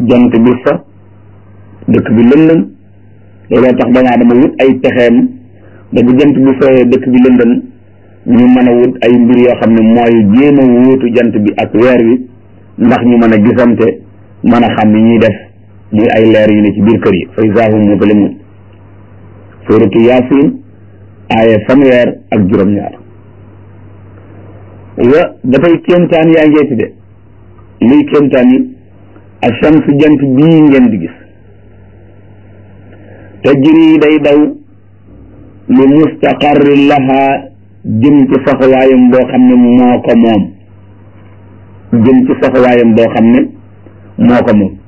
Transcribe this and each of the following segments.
jant bi so dëkk bi lëndëm looloo tax doomu aadama wut ay pexeem ba bu jant bi sooyee dëkk bi lëndëm ñu mën a wut ay mbir yoo xam ne mooy jéem a wóotu jant bi ak weer wi ndax ñu mën a gisante mën a xam ni ñuy def muy ay leer yu ne ci biir kër yi fa izaa hum muzlimuun suuratu yaasin aaya fanweer ak juróom-ñaar wa dafay kéemtaan yaa ngeeti de luy kéemtaan yi ashams jant bii ngeen di gis tajri day daw li mustaqarri laha jëm ci saxawaayam boo xam ne moo ko moom jëm ci saxawaayam boo xam ne moo ko moom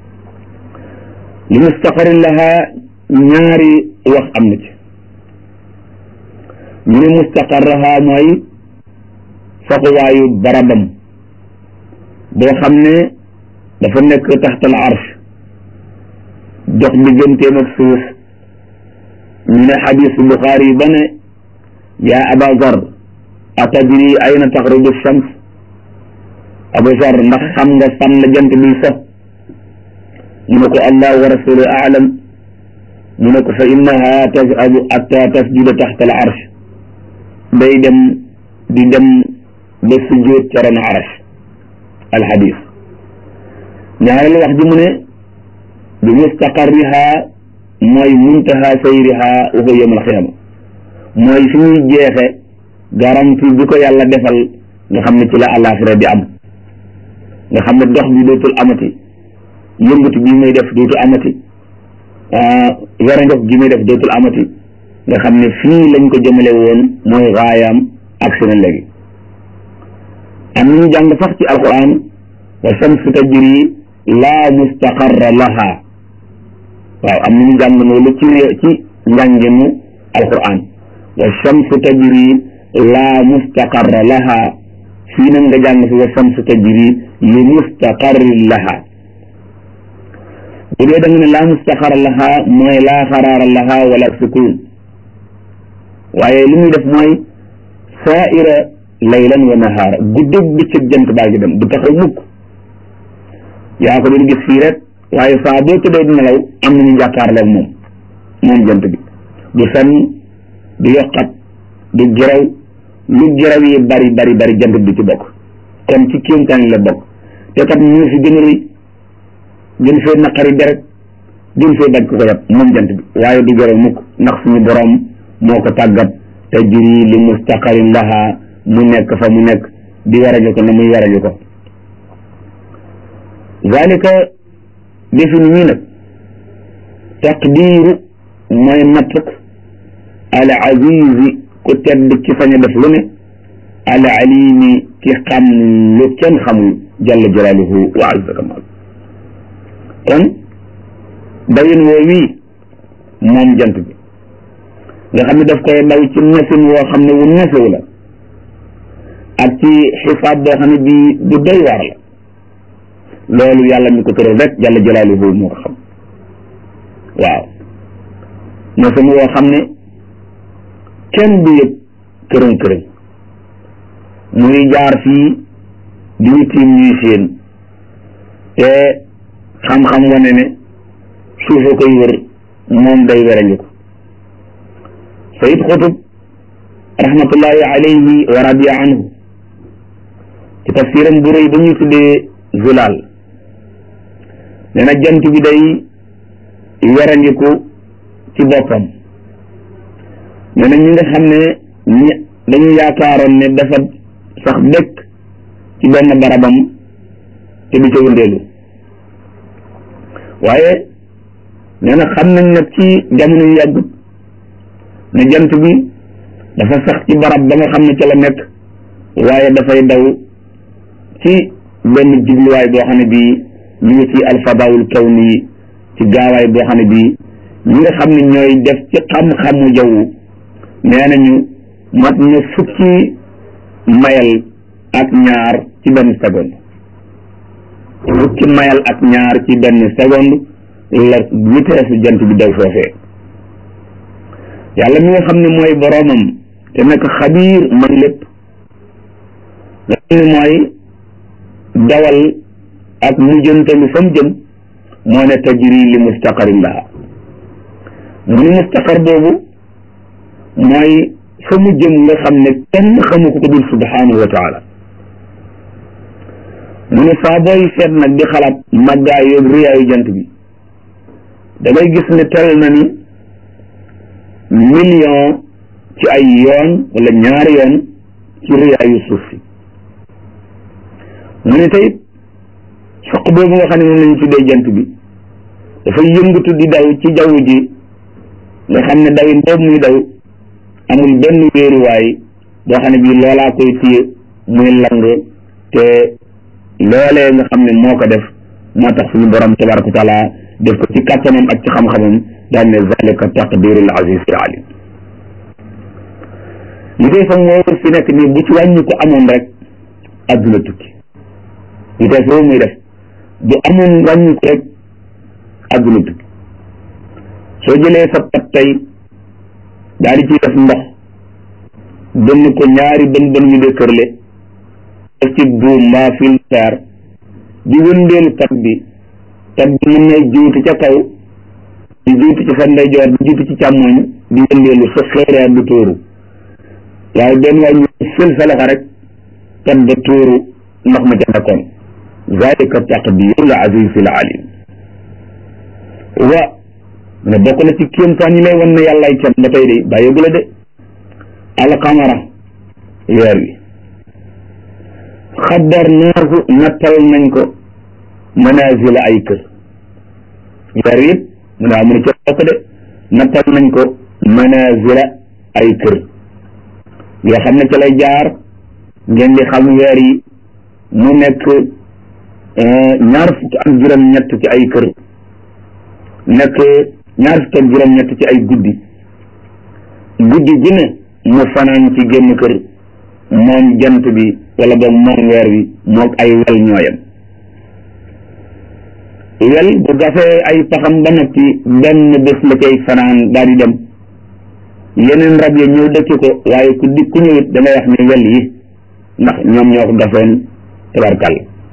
li mustaqarri laha ñaari wax am na ci ñu ne mustaqarraha mooy saxuwaayu barabam boo xam ne dafa nekk taxtal arsh dox digganteem ak suuf ñu ne xadisu buxaari yi ba ne yaa aba zar atadri ayna taxrubu shams abu zar ndax xam nga fan la jant bi so mu ne ko allah wa rasulu aalam mu ne ko fa innaha tazhabu atta tasjuda taxta al arsh day dem di dem ba sujjóot ca ron arsh al xadis ñaareelu wax ji mu ne bi mustaqarriha mooy muntaha sayriha wa huwa yawm al xiyaama mooy fi ñuy jeexe garanti bi ko yàlla defal nga xam ne ci la àllaaxira di am nga xam ne dox bi dootul amati yëngatu bi muy def dootul amati yore ndox gi muy def dootul amati nga xam ne fii lañ ko jëmale woon mooy raayaam ak seen léegi am nañu jàng sax ci alquran wa shamsu tajri laa mustaqarra laha waaw am nañu jàng loolu ci ci njànginu alquran wa shamsu tajri laa mustaqarra laha fii nag nga jàng fi wa shamsu tajri li mustaqarri laha bu dee da nga ne laa mustaqarra laha mooy laa xaraara laha wala sukun waaye li muy def mooy saaira laylan wa nahaara guddeeg bëccëg jant baa ngi dem du taxaw mukk yaa ko doon gis fii rek waaye saa boo tëddee di nelaw am nañu jàkkaarloo moom moom jant bi du fenn du yokkat du geraw lu geraw yi bari bari bari jant bi ci bokk kon ci kéemtaan la bokk te kat ñu fi gën a rëy gën fee naqari deret gën fee daj ko ko yab moom jant bi waaye du geraw mukk ndax suñu borom moo ko tàggat tajri li mustaqarin laha mu nekk fa mu nekk di waraju ko na muy waraju ko zalika defin ñii nag taqdiiru mooy nattuk al azizi ku tedd ci sañ a def lu ne al alimi ki xam lu kenn xamul jalla jalaaluhu wa azza kamal kon dawin woo wii moom jant bi nga xam ne daf koy daw ci nesin woo xam ne wu nesewu la ak ci xisaab boo xam ne bii bu doy waar la loolu yàlla mi ko tëral rek jalla jalaaluhu moo ko xam waaw nesin woo xam ne kenn du yëg kërën kërën muy jaar fii di ñu tiim ñuy séen te xam-xam wane ne suufa koy wër moom day weranju ko sayid xutub rahmatullahi alayhi wa radiya anhu ci tafsiram bu rëy ba ñuy tuddee zulaal nee na jant bi day werandiku ci boppam nee na ñi nga xam ne ñi dañu yaakaaroon ne dafa sax dëkk ci benn barabam te du ca wëndeelu waaye nee na xam nañ nag ci jamono yu yàggut ne jant bi dafa sax ci barab ba nga xam ne ca la nekk waaye dafay daw ci benn jubluwaay boo xam ne bii ñu ngi ci alfadaawul kawni ci gaawaay boo xam ne bii ñi nga xam ne ñooy def ci xam-xamu jaww nee nañu mat na fukki mayal ak ñaar ci benn seconde fukki mayal ak ñaar ci benn seconde la vitesse jant bi daw foofee yàlla mi nga xam ne mooy boroomam te nekk xabiir man lépp nga xam ne mooy dawal ak mujjantalu fa mu jëm moo ne tajri li mustaqarin laha mu ni mustaqar boobu mooy fa mu jëm nga xam ne kenn xamu ko ko dul subhanahu wa taala mu ne saa booy seet nag di xalaat màggaay yooyu rëyaayu jant bi da ngay gis ne tel na ni million ci ay yoon wala ñaari yoon ci rëyaayu suuf si mu ne tey soq boobu nga xam ne moom lañu tuddee jant bi dafay yëngatu di daw ci jaww ji nga xam ne dawin boobu muy daw amul benn wéeruwaay boo xam ne bii loolaa koy téye muy lang te loolee nga xam ne moo ko def moo tax suñu borom tabaraka wa taala def ko ci kàttanam ak ci xam-xamam daal ne zalika taqdirul azizil alim li koy fa moo fi nekk nii bu ci wàññi ko amoon rek adduna tukki vitesse boobu muy def bu amoon wàññi ko rek adduna tukki soo jëlee sa pat tey daal di ciy def ndox bënn ko ñaari bën bën yu de kërle def ci buum mbaa filtar di wëndeelu pat bi pat bi mën na juuti ca kaw di juuti ci sa ndeyjoor di juuti ci càmmoñ di wëndeelu sa xeereer du tóoru waaye benn waay ñu fël sa loxo rek pat ba tóoru ndox ma ca nekkoon zalika taqdirul azizil alim wa ne bokk na ci kéemtaan yi lay wan ne yàllaay can ba tey de bàyyeegu la de alqamara weer wi xaddarnaahu nattal nañ ko manazila ay kër weer wi mu ne amu ne ca bokk de nattal nañ ko manazila ay kër yoo xam ne ca lay jaar ngeen di xam weer yi mu nekk ñaar fukk ak juróom-ñett ci ay kër nekk ñaar fukk ak juróom-ñett ci ay guddi guddi gu ne mu fanaan ci génn kër moom jant bi wala boog moom weer wi moog ay wel ñooyam wel bu gafee ay paxam ba noppi benn bés la cay fanaan daal di dem yeneen rab yi ñëw dëkki ko waaye ku di ku ñëwit da ngay wax ni wel yi ndax ñoom ñoo ko gafeen tabarkal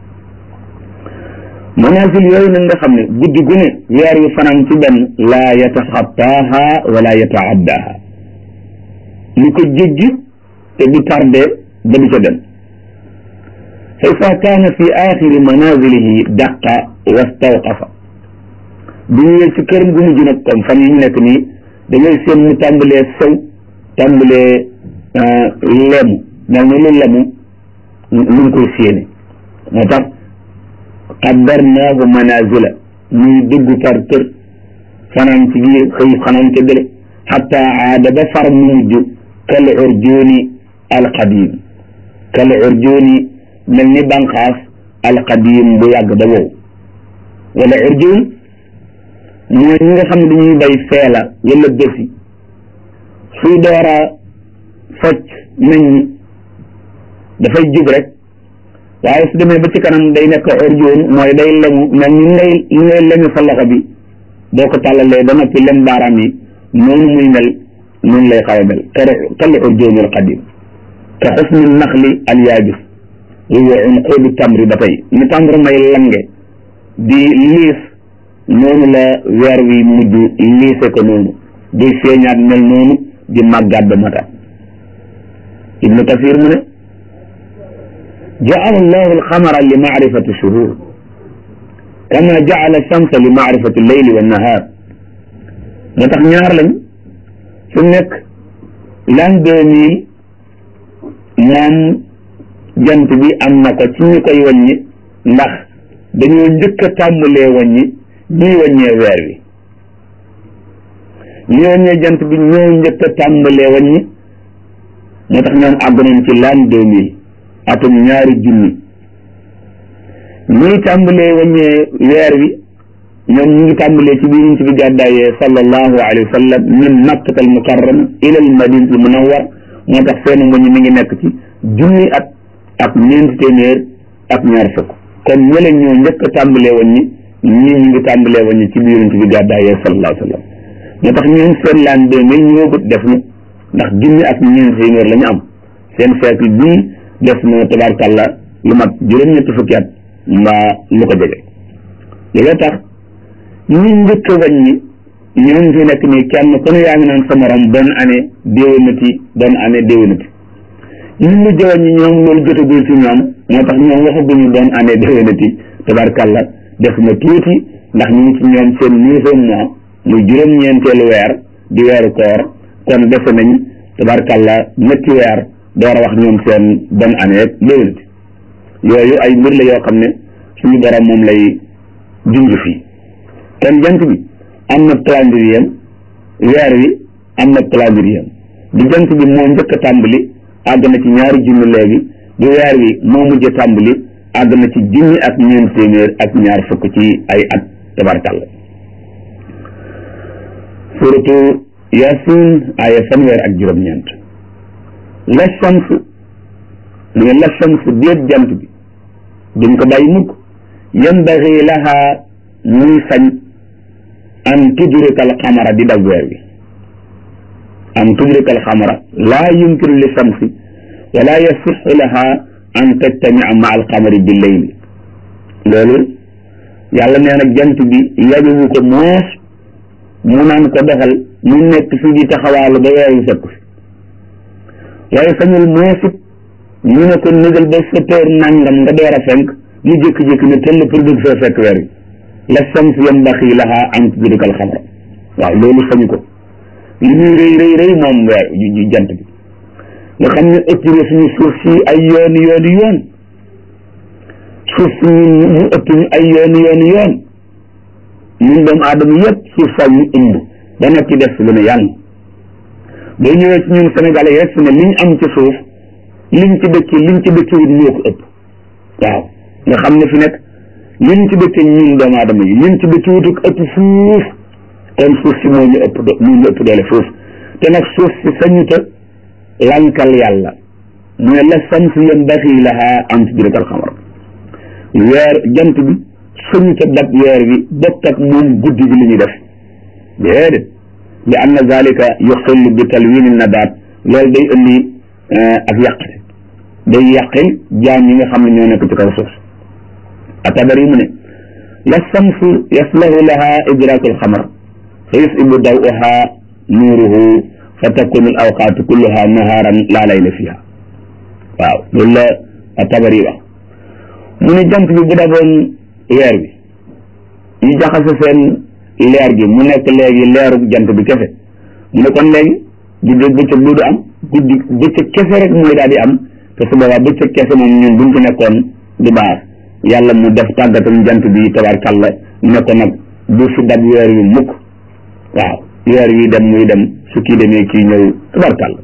manazil yooyu nag nga xam ne guddi gu ne weer wi fanaan ci benn laa yataxattaaha wala yataaddaha lu ko jéggi te du tardé ba du ca dem fa ida kaana fi axiri manazilihi daqa wastawqafa bu ñëwee ci këram gu mujj nag comme fan yi ñu nekk nii da ngay seen mu tàmbalee sew tàmbalee lemu mel ni lu lemu lu ngi koy séene moo tax qaddarnaahu manazila muy dugg par kër fanaan ci biir xëy fanaan ca bële xatta aada ba far mu mujj kal urjuuni alqadim kal urjuuni mel ni banqaas alqadim bu yàgg ba wow wala urjuun mooy ñi nga xam ne dañuy bay feela wala bési suy door a focc nañ dafay jub rek waaye su demee ba ci kanam day nekk urjuun mooy day lemu mel ni ngay li ngay lemu sa loxo bi boo ko tàllalee ba noppi lem baaraam yi noonu muy mel noonu lay xaw a mel kal urjuuni al qadim ka xusni naxli al yaabis wa unquudu tamri ba tey ni tàmbur may lange di liis noonu la weer wi mujj liise ko noonu di feeñaat mel noonu di màggaat ba mata ibnu kasir mu ne jaala allahu alxamara li maarifati shuhur kama jaala shamsa li maarifati leyli wa nahaar moo tax ñaar lañ su nekk l'an deux mille moom jant bi am na ko ci ñu koy wàññi ndax dañoo njëkk a tàmbalee wàññi ñuy wàññee weer wi ñi wàññee jant bi ñoo njëkk a tàmbalee wàññi moo tax ñoom àgg nañ ci l'an deux mille atum ñaari junni ñuy tàmbalee wàññee weer wi ñoom ñu ngi tàmbalee ci biir ñu ci bi gàddaayee sallallahu alayhi wa sallam min makkata al mukarrama ila al madinati al munawwar moo tax seen wàññi mi ngi nekk ci junni at ak ñeenti téeméer ak ñaar fukk kon ñële ñoo njëkk a tàmbalee wàññi ñii ñu ngi tàmbalee wàññi ci biir ñu ci bi gàddaayee sallallahu alayhi wa sallam moo tax ñoom seen laan deux mille ñëwagut def na ndax junni ak ñeenti téeméer la ñu am seen siècle bii def na tabarkàlla lu mat juróom-ñetti fukki at mbaa lu ko jege loolu tax ñi njëkk a wàññi ñoom fi nekk nii kenn ku ne yaa ngi naan sa morom bonne année déwénati bonne année déwénati ñi mujj a wàññi ñoom loolu jotagul ci ñoom moo tax ñoom waxaguñu bonne année déwénati tabarkàlla def na tuuti ndax ñu ngi ci ñoom seen neuvième mois muy juróom-ñeenteelu weer di weeru koor kon defe nañ tabarkàlla ñetti weer door a wax ñoom seen bonne année ak déwénati yooyu ay mbir la yoo xam ne suñu borom moom lay junj fii kon jant bi am na calendrier weer wi am na calendrier bi jant bi moo njëkk a tàmbali àgg na ci ñaari junni léegi bi weer wi moo mujj a tàmbali àgg na ci junni ak ñeent téeméer ak ñaar fukk ci ay at tabarkàlla suratu yasin aya fanweer ak juróom-ñeent la shams mu ne la shams déet jant bi duñ ko bàyyi mukk yanbaghi laha muy sañ an tudrika al xamara di dab weer wi an tudrika al xamara laa yumkinu li shamsi wala yasixu laha an tajtamia ma al xamari bi leyli loolu yàlla nee na jant bi yajuwu ko moos mu naan ko defal mu nekk fi di taxawaalu ba weer wi fekk fi waaye sañul moosit ñu ne ko négal ba sept heures nangam nga door a fenk mu jékki-jékki ne tell pour bëgg fee fekk weer wi la shams yambaxi laha an tudrika al xamra waaw loolu sañu ko li ñuy rëy rëy rëy moom weer yu jant bi nga xam ne ëpp na suñu suuf si ay yooni yooni yoon suuf si ñu mu ëpp ñu ay yooni yooni yoon ñun doomu aadama yëpp suuf saa ñu ëmb ba noppi def lu ne yàlla boo ñëwee ci ñun Sénégal yi rek fi ne liñ am ci suuf liñ ci dëkki liñ ci dëkki wut ñoo ko ëpp waaw nga xam ne fi nekk liñ ci dëkki ñun doomu aadama yi liñ ci dëkki wut ëpp fuuf kon suuf si moo ñu ëpp do moo ñu ëpp doole fuuf te nag suuf si sañuta lankal yàlla mu ne la samsu yanbaghi laha an tudrika al-qamar weer jant bi sañuta dab weer bi bokk ak moom guddi gi li ñuy def déedéet li anna zalika yuxillu bi talwini nabaat loolu day indi ak yàqte day yàqil jaam yi nga xam ne ñoo nekk ci kaw suuf atabari mu ne la samsu yaslahu laha idraku alxamar fa yusibu dawuha nuuruhu fa takunu al awqaatu kulluha naharan laa layla fiha waaw loolu la atabari wax mu ne jant bi bu daboon weer bi ñu jaxase seen leer gi mu nekk léegi leeru jant bi kese mu ne kon léegi guddi bëccëg du am guddi bëccëg kese rek mooy daal di am te su boobaa bëccëg kese moom ñun buñ ci nekkoon du baax yàlla mu def tàggatal jant bi tabarkàlla ne ko nag bu fi dab weer wi mukk waaw weer wi dem muy dem su kii demee kii ñëw tabarkàlla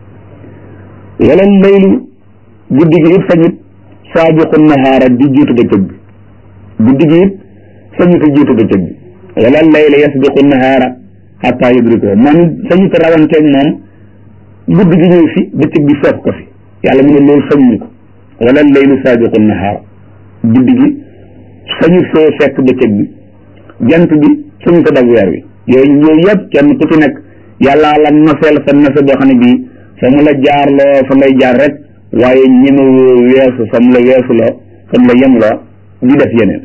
wala laylu guddi gi it sañut saabiqu nahaara di jiitu bëccëg bi guddi gi it sañut a jiitu bëccëg bi wala layla yasbiqu nahaara xataa yudrikuhu man sañut a rawanteeg moom guddi gi ñëw fi bëccëg bi fekk ko fi yàlla mu ne loolu sañuñu ko wala laylu saabiqu nahaara guddi gi sañu fee fekk bëccëg bi jant bi sañu ko dab weer wi yooyu yooyu yëpp kenn ku ci nekk yàlla la noseel sa nose boo xam ne bii fa mu la jaarloo fa ngay jaar rek waaye ñemewoo weesu fa mu la weesu loo fa mu la yem loo di def yeneen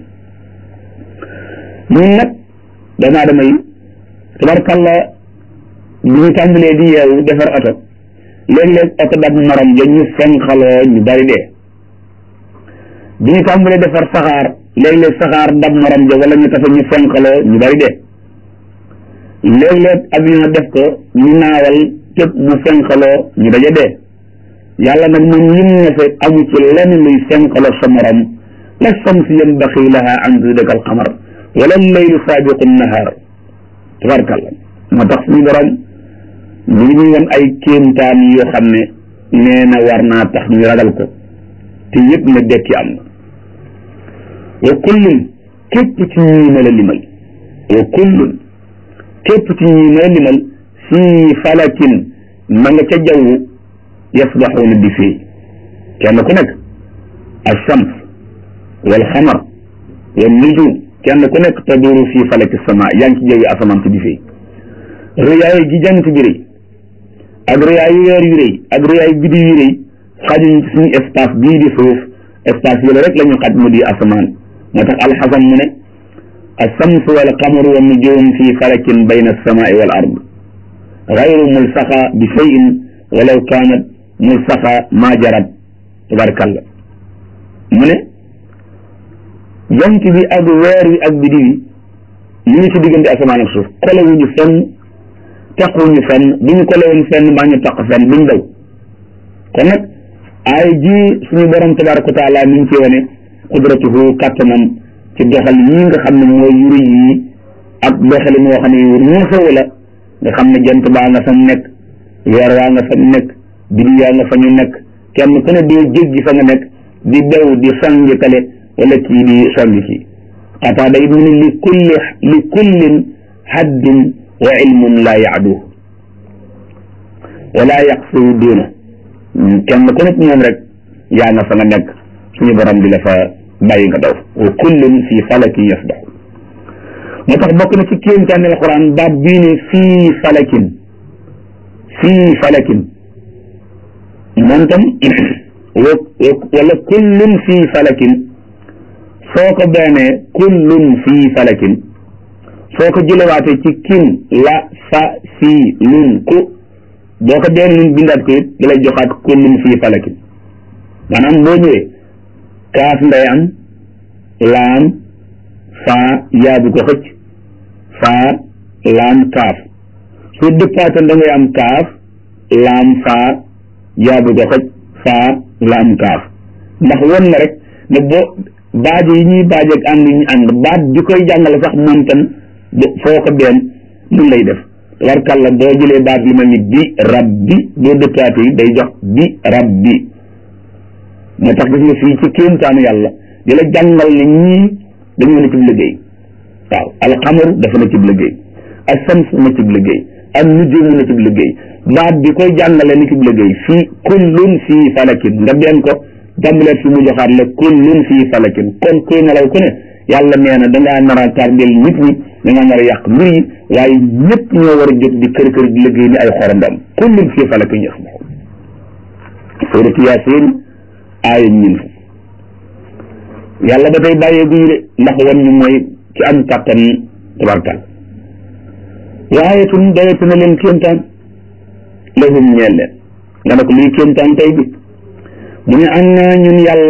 ñun nag doomu aadama yi tabarkalla bi ñu tàmbalee di yeewu defar oto léeg-léeg oto dab morom ja ñu fenxaloo ñu bari dee bi ñu tàmbalee defar saxaar léeg-léeg saxaar dab morom ja wala ñu tafe ñu fenxaloo ñu bari dee léeg-léeg avion def ko ñu naawal képp mu fenxaloo ñu daja dee yàlla nag moom lim na fe amu ci lenn luy fenxaloo sa morom la samsi yanbaxi laha an tudrika al qamar wala laylu saabiqu nahaar tabarkalla moo tax suñu borom ñu ngi ñuy won ay kéemtaan yoo xam ne nee na war naa tax ñu ragal ko te yëpp na dekki am na wa kullun képp ci ñii ma la limal wa kullun képp ci ñii ma la limal fii falakin ma nga ca jaww yasbaxuuna di fii kenn ku nekk alshams wal xamar wal nujum kenn ku nekk taduru fii falaki sama yaa ngi ci jawwi asamaan si di fii rëyaay gi jant bi rëy ak rëyaayu weer yu rëy ak rëyaayu biddi yu rëy xajuñ ci suñu espace bii di suuf espace yële rek la ñu xaj mu di asamaan moo tax alxasan mu ne alsamsu wal qamaru wa nujum fi falakin bayna alsamai wal ard gayru mulsaxa bi cheyin walaw kaanat mulsaxa ma jarat tabarkalla mu ne jant bi ak weer wi ak biddi wi ñu ngi ci diggante asamaan ak suuf kolewuñu fenn taquñu fenn bu ñu kolewoon fenn mbaa ñu taq fenn duñ daw kon nag ay ji suñu borom tabaraka wa taala mi ngi ci wane qudratuhu kàttanam ci doxal yii nga xam ne mooy yuri yii ak doxalin woo xam ne yu xew la nga xam ne jant baa nga fa mu nekk weer waa nga fa mu nekk biddi yaa nga fa ñu nekk kenn ku ne doo jéggi fa nga nekk di daw di sangi kale wala kii di songi kii xataa day mu ne li kulli li kullin haddun wa ilmun laa yaaduhu wala yaqsuhu duuna kenn ku nekk ñoom rek yaa nga fa nga nekk suñu borom di la fa bàyyi nga daw wa kullun fi falakin yasbax moo tax bokk na ci kéemtaani alquran baat bii ne fii falakin fii falakin moom tam wala kullun fii falakin soo ko beenee kullun fii falakin soo ko jëlewaatee ci kin la fa fii lun ku boo ko been lun bindaat ko it da lay joxaat kullun fii falakin maanaam boo ñëwee kaaf nday am laam faa yaabu ko xëcc faa laam kaaf soo dëppaatoon da ngay am kaaf laam faa yaabu ko xëcc faa laam kaaf ndax won na rek ne boo baaje yi ñuy baaje ak ànd yi ñu ànd baat bi koy jàngale sax moom tam foo ko benn mun lay def tabarkàlla boo jëlee baat lu mel ni bi rabbi boo dëppaate yi day jox bi rabbi moo tax gis nga fii ci kéemtaanu yàlla di la jàngal ne ñii dañoo ne cib liggéey waaw alxamaru dafa na cib liggéey ak sams na cib liggéey ak nujumu na cib liggéey baat bi koy jàngale ni cib liggéey fii kullun fii falakin nga benn ko jàmbaleet fi mu joxaat la kullun fii falakin kon kuy nelaw ku ne yàlla nee na dangaa nar a tardel nit ñi dangaa nar a yàq mbir yi waaye ñëpp ñoo war a jóg di kër kër di liggéey ni ay xorondam kullun fii falakin yasbaxu suratu yaasin aaya ñin fu yàlla ba tey bàyyee guñu de ndax wan ñu mooy ci am kàttan tabarkal waaye tun doyatu na leen kéemtaan lahum ñeel leen nga ne ko luy kéemtaan tey bi mu ne am naa ñun yàlla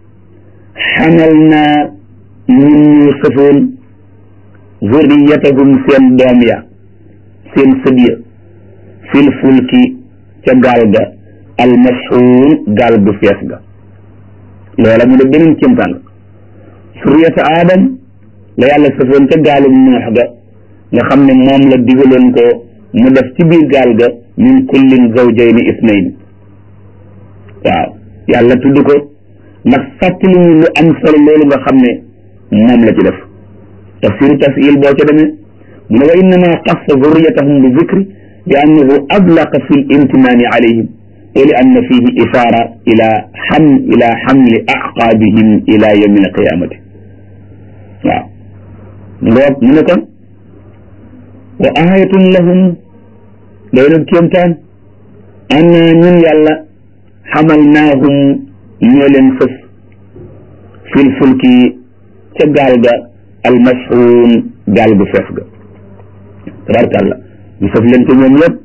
xamal naa ñun ñu sëfoon zurriyatahum seen doom ya seen sët ya fil fulki ca gaal ga almashuun gaal gu fees ga loola mu ne beneen kéemtaan suriyata aadam la yàlla sëfoon ca gaalum noox ga nga xam ne moom la digaloon ko mu def ci biir gaal ga min kullin zawjayni isnayn waaw yàlla tudd ko ndax fàttali ñu lu am solo loolu nga xam ne moom la ci def tafsiru tasil boo ca demee mu ne wa innama xassa zurriyatahum bi zikri li annahu ablaqa fi l imtinaani alayhim wa li anna fihi ishaara ila xam ila xamli aqaabihim ila yawmi alqiyamati waaw ngoog mu ne kon wa ayatun lahum day nag kéemtaan anna ñun yàlla xamalnaahum ñoo leen fës fil fulki ca gaal ga almashuun gaal gu fees ga tabarkàlla ñu fës leen ko ñoom yëpp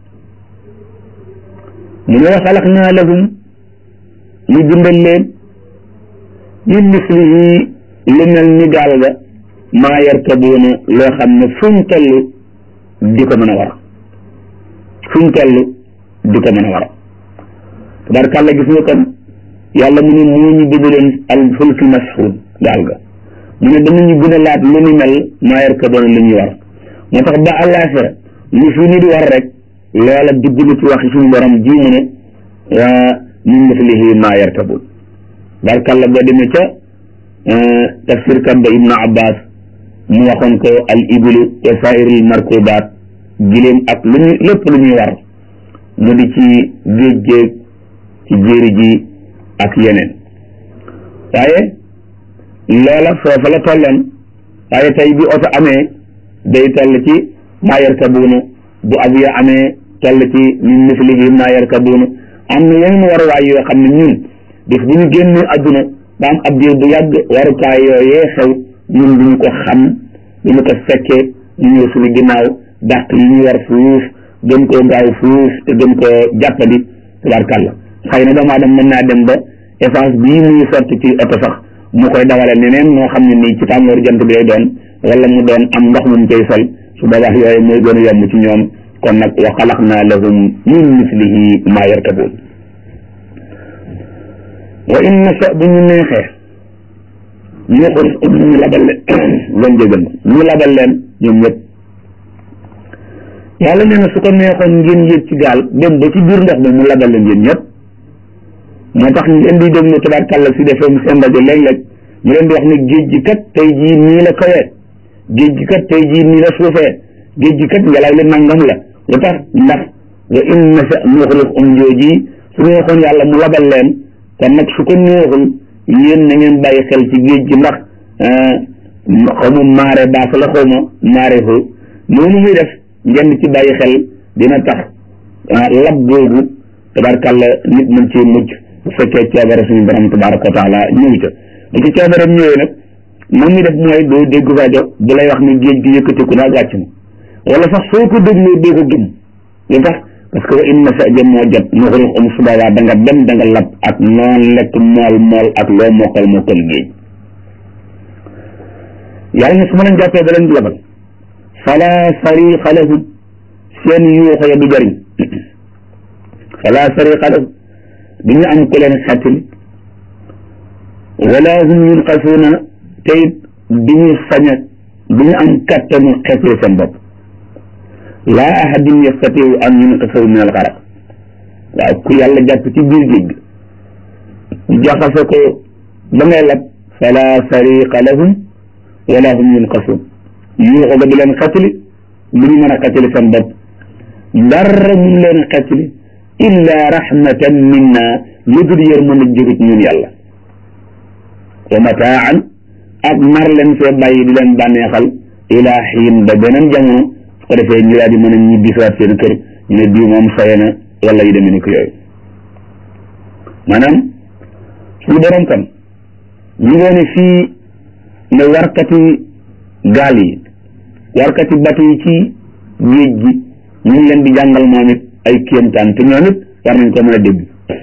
mu ne wa xalaqnaa lahum ñu bindal leen min mislihi lu mel ni gaal ga maa yarkabuuna loo xam ne fuñ toll di ko mën a war fuñ toll di ko mën a war tabarkàlla gis nga kon yàlla mu ne moo ñu bindaloon al fulki mashuun gaal ga mu ne danañu gën a laat lu ni mel maa yarkabuuna lu ñuy war moo tax ba àllaaxira lu fi nit war rek loola dugg na ci waxi suñu borom ji mu ne min mislihi maa yarkabuun tabarkàlla boo demee ca tafsir kat ba ibnu abbas mu waxoon ko al ibilu wa sairil markubaat giléem ak lu ñu lépp lu ñuy war mu di ci géej géej ci jéeri ji ak yeneen waaye loola foofa la tolloon waaye tey bi oto amee day toll ci maa yarkabuuna bu avion amee toll ci min mislihi maa yarkabuuna am na yeneen waruwaay yoo xam ne ñun bis bu ñu génnee adduna ba am ab diir bu yàgg warukaay yooyee xew ñun duñu ko xam du ñu ko fekkee ñu ñëw suñu ginnaaw dàq yi ñu war fuuf gën koo gaaw fuuf te gën koo jàppandi tabarkàlla xëy na doomu aadama mën naa dem ba essence bii muy sotti ci oto sax mu koy dawale neneen moo xam ne nii ci tàngooru jant bi lay doon wala mu doon am ndox mu koy sol su boobaa yooyu mooy gën a yomb ci ñoom kon nag wa xalaqna lahum min mislihi ma yarkabuun wa in nasha bu ñu neexee ñu ko ñu labal leen leen jégal ñu labal leen ñoom ñëpp yàlla nee na su ko neexoon ngeen yéeg ci gaal dem ba ci biir ndox mi mu labal leen yéen ñëpp moo tax ngeen di déglu tabarkàlla si defee seen rajo léeg-léeg ñu leen di wax ne géej gi kat tey jii nii la kawee géej gi kat tey jii nii la suufee géej gi kat ngelaw li nangam la lu tax ndax wa in nasha nuxrij um jooji su neexoon yàlla mu labal leen kon nag su ko neexul yéen na ngeen bàyyi xel ci géej gi ndax xaw ma maare baas la xaw ma maare fu noonu muy def ngeen ci bàyyi xel dina tax lab googu tabarkàlla nit mën cee mucc bu fekkee coobare suñu borom tabaraka wa taala ñëw ca bu ci coobareem ñëwee nag moom mi def mooy doo dégg rajo bu lay wax ni géej gi yëkkatiku naag wàcc na wala sax soo ko dégloo doo ko gëm lu tax parce que wa in nasha jëm moo jot nuxrij um subaa da nga dem da nga lab ak noon lekk mool mool ak loo mokkal mokkal géej yàlla ne su ma leen jàppee da leen di labal fala sariqa lahum seen yuuxo ya du jëriñ fala sariqa lahum du ñu am ku leen xettali wala hum yunqasuuna te it du ñu sañ a du ñu am kattanu xettali seen bopp laa ahadin yastatiu an yunqisahu min alxaraq waaw ku yàlla jàpp ci biir géej gi jaxase ko ba ngay lab fala sariqa lahum wala hum yunqasuun yuuxu ga du leen xettali du ñu mën a xettali seen bopp dara mun leen a xettali illa rahmatan minna lu dul yërmande jóge ci ñun yàlla wa mataan ak nar leen fee bàyyi di leen bànneexal ila xiin ba beneen jamono su ko defee ñu daal di mën a ñibbi siwaat seen kër ñu ne bii moom soye na wala yu demee ni ko yooyu maanaam suñu borom kan ñu ngoone fii ne warkati gaal yi warkati batu yi ci géej gi ñu ngi leen di jàngal moom it ay kéemtaan te ñoom it war nañ ko mën a dégg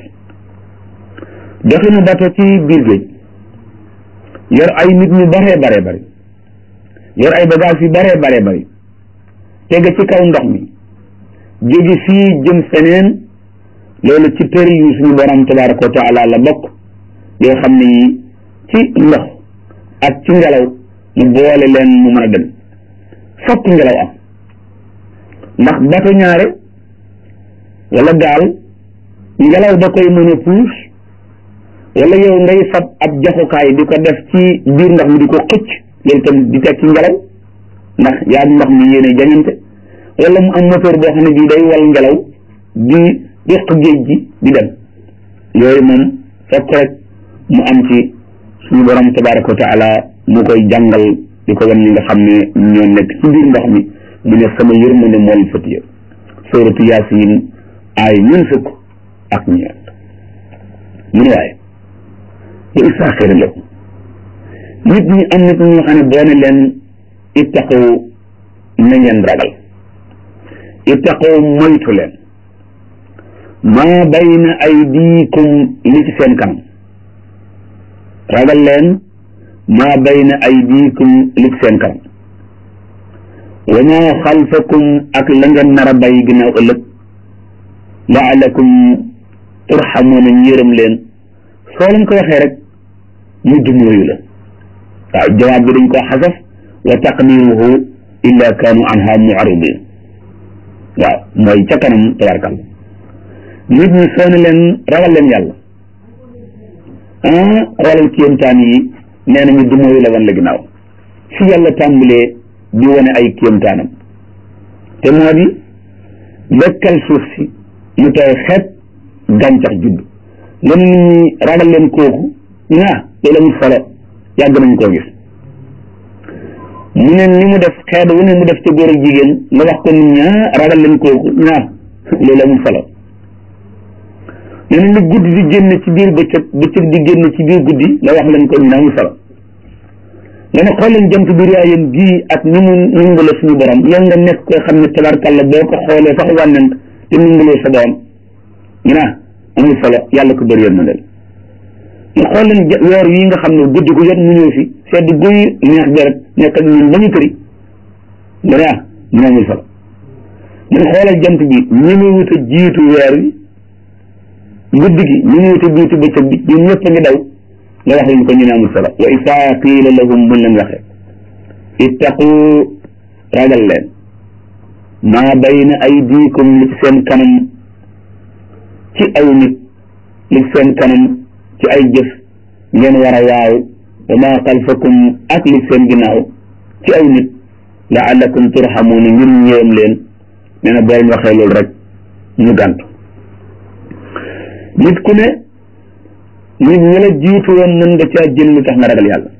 doxinu bato ci biir géej yor ay nit ñu baree baree bari yor ay bagage yu baree baree bari tege ci kaw ndox mi jóge fii jëm feneen loolu ci tëri yu suñu borom tabaraka wa taala la bokk yoo xam ne yi ci ndox ak ci ngelaw mu boole leen mu mën a dem fokk ngelaw am ndax bato ñaare wala gaal ngelaw da koy mën a puus wala yow ngay fab ab jaxukaay di ko def ci biir ndox mi di ko xëcc loolu tam di teg ci ngelaw ndax yaa ndox mi yéene jañante wala mu am moteur boo xam ne bii day wal ngelaw di yëq géej gi di dem yooyu moom fokk rek mu am ci suñu borom tabaraka wa taala mu koy jàngal di ko wan ñi nga xam ne ñoo nekk ci biir ndox mi mu ne sama yërmande mool fëtiya suratu yaasin ay ñun fukk ak ñeent mu ne waaye wa isaaxira lakum nit ñi am nit ñoo xam ne boo ne leen ittaqu na ngeen ragal ittaqu moytu leen maa bayna aydiikum li ci seen kanam ragal leen maa bayna aydiikum li ci seen kanam wa maa xalfakum ak la ngeen nar a bàyyi ginnaaw ëllëg laalakum turxamuuna njërëm leen soo leen ko waxee rek mu dumóoyu la waaw jawaab bi dañ koo xasaf wa taqdiruhu illa kaanu anha mu'ridin waaw mooy ca kanam tabarkal nit ñi soo ne leen ragal leen yàlla ah xoolal kéemtaan yi nee nañu dumóoyu la wan la ginnaaw fi yàlla tàmbalee di wane ay kéemtaanam te moo di dëkkal suuf si mu tooy xeet gàncax judd nga ne nit ñi ragal leen kooku ñu ne ah loolu amul solo yàgg nañ koo gis mu ne ni mu def xeet wu ne mu def ca góor ak jigéen nga wax ko nit ñi ah ragal leen kooku ñu ne ah loolu amul solo nee na lu guddi di génn ci biir bëccëg bëccëg di génn ci biir guddi nga wax leen ko ñu ne amul solo nga ne xool leen jant bi riyaayam gii ak ni mu nungale suñu borom yow nga nekk koy xam ne tabarkàlla boo ko xoolee sax wànnent te nungalee sa doom ñu naa amul solo yàlla ko bëri yoon na del ñu xool leen weer yi nga xam ne guddi gu jot mu ñëw fi sedd guy neex deret nekk ak ñun ba ñu tëri nga ne ah ñu amul solo ñun xoolal jant bi ñi mu wut a jiitu weer wi guddi gi ñi mu wut a jiitu bëccëg bi ñun ñëpp a ngi daw nga wax leen ko ñu ne amul solo wa isaa qiila lahum buñ leen waxee ittaqu ragal leen maa bayna aydikum li ci seen kanam ci aw nit li ci seen kanam ci ay jëf ngeen war a waaw wa maa xalfakum ak li seen ginnaaw ci aw nit laallakum turhamuuna ngir ñëwam leen nee na boo leen waxee loolu rek ñu gàntu nit ku ne nit ñi la jiitu woon mën nga caa jël lu tax nga ragal yàlla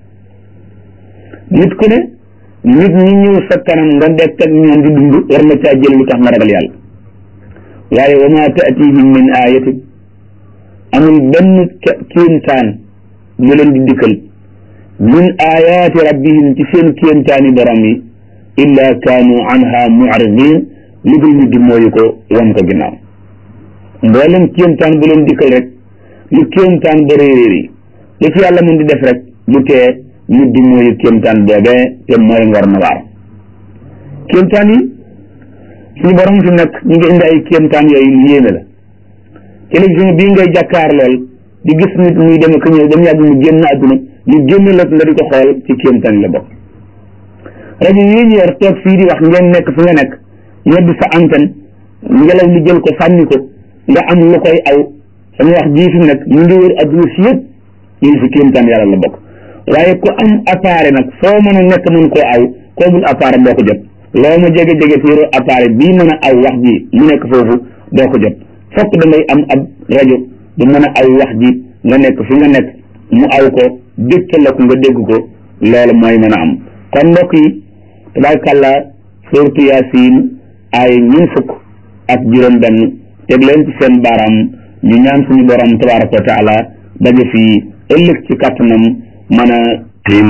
nit ku ne nit ñi ñëw sa kanam nga dekk ak ñoom di dund war nga caa jël lu tax nga ragal yàlla waaye wa maa taatihim min ayatin amul benn kéemtaan bu leen di dikkal min ayaati rabbihim ci seen kéemtaani borom yi illa kaanu anha mu'ridin lu dul ñu di mooyu ko wan ko ginnaaw mboolem kéemtaan bu leen dikkal rek lu kéemtaan ba réeréer yi lu ci yàlla mën di def rek lu tee ñu di mooyu kéemtaan boobee te mooy ngor na waar kéemtaan yi suñu borom fi nag ñu ngi indi ay kéemtaan yooyu lu yéeme la télévision bii ngay jàkkaar lool di gis nit muy dem ak ñëw ba mu yàgg mu génn àdduna ñu génn la nga di ko xool ci kéemtaan yi la bokk rajo yi ñu yor toog fii di wax ngeen nekk fi nga nekk ñedd sa antenne ngelaw li jël ko sànni ko nga am lu koy aw sama wax jii fi nag ñu ngi wër adduna si yëpp ñu ngi fi kéemtaan yàlla la bokk waaye ku am appareil nag foo mën a nekk mën koo aw koo bul appareil doo ko jot loo ma jege jege si yoro appareil bii mën a aw wax ji mu nekk foofu doo ko jot fokk da ngay am ab rajo bu mën a aw wax ji nga nekk fi nga nekk mu aw ko dégtal la ko nga dégg ko loolu mooy mën a am kon mbokk yi tabaarkàlla suurtu yaasin ay ñun fukk ak juróom benn teg leen ci seen baaraam ñu ñaan suñu borom tabaraka wa taala daje fii ëllëg ci kàttanam mën a tim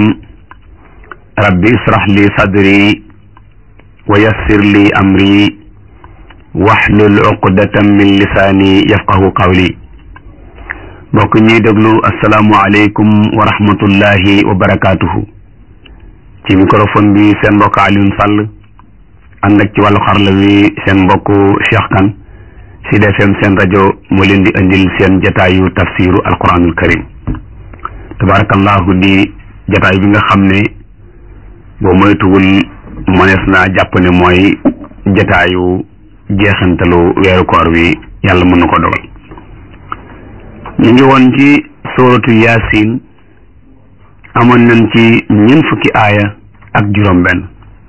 rabbi israh li sadri wa yassir li amri waxlul uqdatan min lisaani yafqahu qawli mbokk ñuy déglu asalaamu aleykum wa rahmatullahi wa barakaatuhu ci microphone bi seen mbokk Alioune Sall ànd ak ci wàllu xarla wi seen mbokk Cheikh Kane Sud FM seen rajo moo leen di indil seen jataayu tafsiru alquranul karim tabarakallahu di jataay bi nga xam ne boo moytuwul mënees naa jàpp ne mooy jataayu jeexantalu weeru koor wi yàlla mën na ko dogal ñu ngi woon ci suratu yaasin amoon nañ ci ñeent fukki aaya ak juróom benn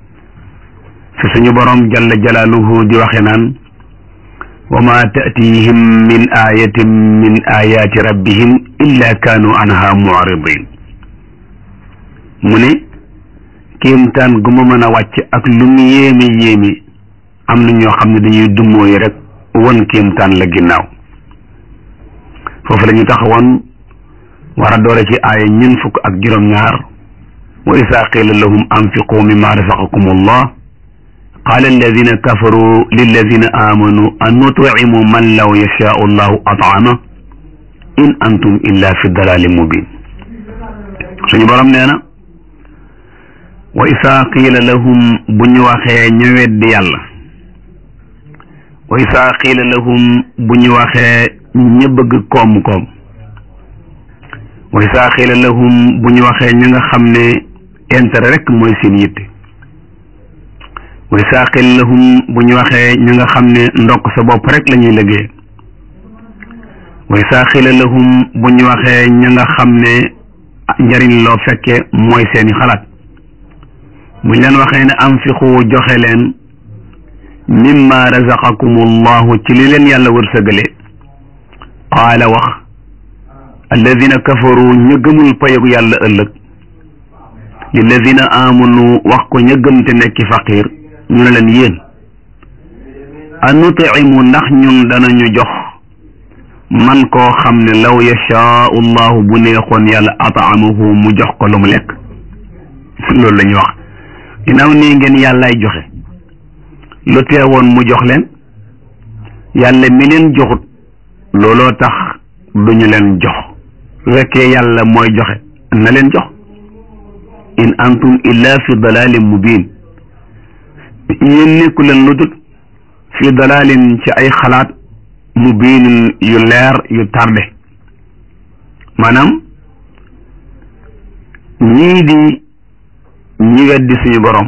fi suñu borom jalla jalaaluhu di waxe naan wa ma taatihim min ayatin min ayati rabbihim illa kaanu anha mu'ridin mu ne kéemtaan gu ma mën a wàcc ak lu mu yéeme yéeme am na ñoo xam ne dañuy dummóoyu rek won kéemtaan la ginnaaw foofu la ñu taxawoon war a doore ci aaya ñeent fukk ak juróom-ñaar wa isaa qiila lahum anfiqu mimma razaqakum allah qaala alladina kafaru lilladina amanu an nutcimu man law yashaau allahu at'ama in antum illa fi dalalin mubin suñu borom nee na wa isaa qiila lahum bu ñu waxee ñu weddi yàlla wa isaa qiila lahum bu ñu waxee ña bëgg koom-koom wa isaa qiila lahum bu ñu waxee ña nga xam ne intérêt rek mooy seen yitte wa isaa qiila lahum bu ñu waxee ña nga xam ne ndokk sa bopp rek la ñuy liggéey wa isaa qiila lahum bu ñu waxee ña nga xam ne njariñ loo fekke mooy seeni xalaat buñ leen waxee ne anfiqu joxe leen mimma razaqakum allahu ci li leen yàlla wërsëgale qaala wax alladina kafaru ña gëmul payog yàlla ëllëg lilladina amanu wax ko ña gëm te nekki faqir ñu ne leen yéen anutimu ndax ñun danañu jox man koo xam ne law yashaau llahu bu neexoon yàlla ataamahu mu jox ko lu mu lekk loolu la ñuy wax ginnaaw nii ngeen yàllaay joxe lu teewoon mu jox leen yàlla mi leen joxut looloo tax duñu leen jox su fekkee yàlla mooy joxe na leen jox in antum illa fi dalalin mubin yéen nekku leen lu dul fi dalalin ci ay xalaat mubinin yu leer yu tardé maanaam ñii di ñi weddi suñu borom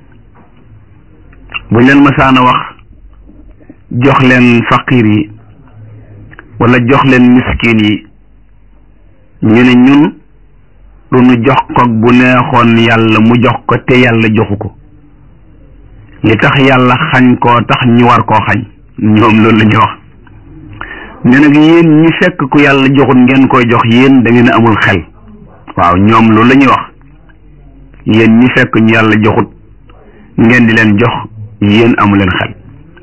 buñ leen masaana wax jox leen faqir yi wala jox leen miskin yi ñu ne ñun lu nu jox ko bu neexoon yàlla mu jox ko te yàlla joxu ko li tax yàlla xañ koo tax ñu war koo xañ ñoom loolu la ñuy wax ne nag yéen ñi fekk ku yàlla joxut ngeen koy jox yéen da ngeen a amul xel waaw ñoom loolu la ñuy wax yéen ñi fekk ñu yàlla joxut ngeen di leen jox yéen amu leen xel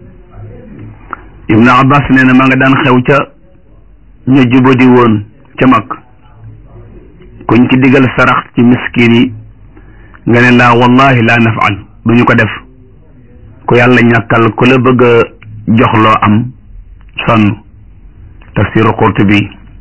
ibnu abbas nee na ma nga daan xew ca ñu jubadi woon ca mag kuñ ci digal sarax ci miskin yi nga ne laa wallahi laa nafaal duñu ko def ku yàlla ñàkkal ku la bëgg a jox loo am sonn tafsiru Qurtubi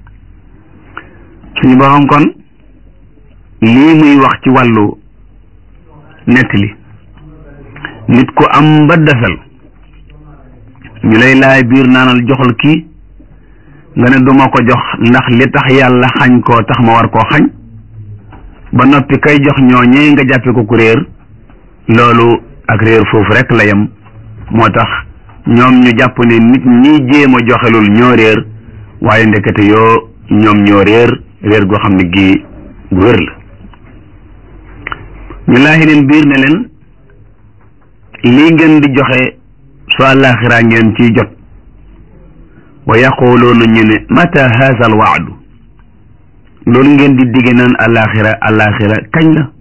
suñu borom kon lii muy wax ci wàllu nettali nit ku am ba desal ñu lay laay biir naanal joxal kii nga ne duma ko jox ndax li tax yàlla xañ koo tax ma war koo xañ ba noppi kay jox ñooñee nga jàppe ko ku réer loolu ak réer foofu rek la yem moo tax ñoom ñu jàpp ne nit ñi jéem a joxelul ñoo réer waaye ndekete yoo ñoom ñoo réer réer goo xam ne gii gu wér la ñu laaxi leen biir ne leen lii ngeen di joxe su àllaaxiraa ngeen ciy jot wa yaquluuna ñu ne mata haza al waadu loolu ngeen di digge naan àllaaxira àllaaxira kañ la